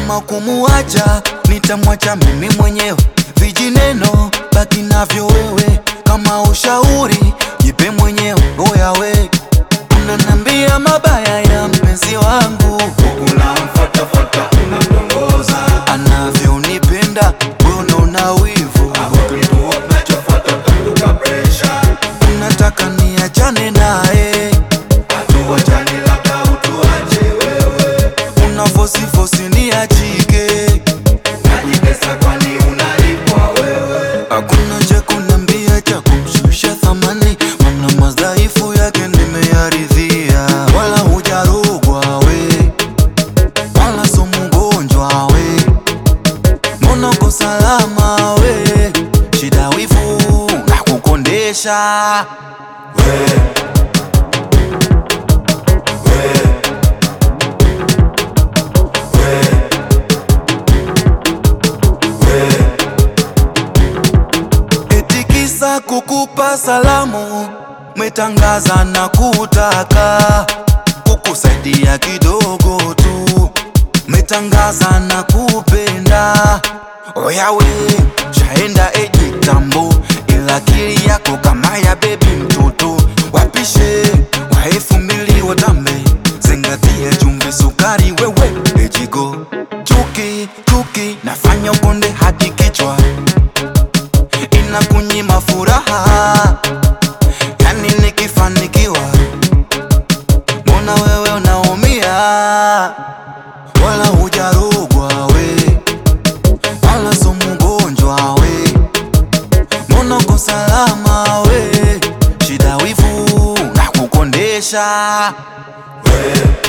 kama kumuacha nitamwacha mimi mwenyewe vijineno baki navyo wewe kama ushauri jipe mwenyewe oya we unanambia mabaya ya mpenzi wangu unamfatafata unamtongoza anavyonipenda wewe una wivu kituo kinachofuata utamduka presha unataka niachane naye hatuwachani labda utuache wewe unafosifosi niachike najipesa kwani unalipwa wewe hakuna cha kuniambia cha kumshusha thamani mana madhaifu yake nimeyaridhia wala hujarogwa we wala so mgonjwa we mbona uko salama we shida wivu na kukondesha wewe wewe wewe eti kisa kukupa salamu metangaza na kutaka kukusaidia kidogo tu metangaza na kupenda oyawe shaenda eji tambo ila akili yako kama ya bebi mtoto wapishe wa elfu mbili watambe zingatia chumvi sukari wewe ejigo chuki chuki nafanya ukonde hadi kichwa inakunyima furaha yani nikifanikiwa mbona wewe unaumia wala hujarogwa we wala so mgonjwa we mbona uko salama we shida wivu na kukondesha wewe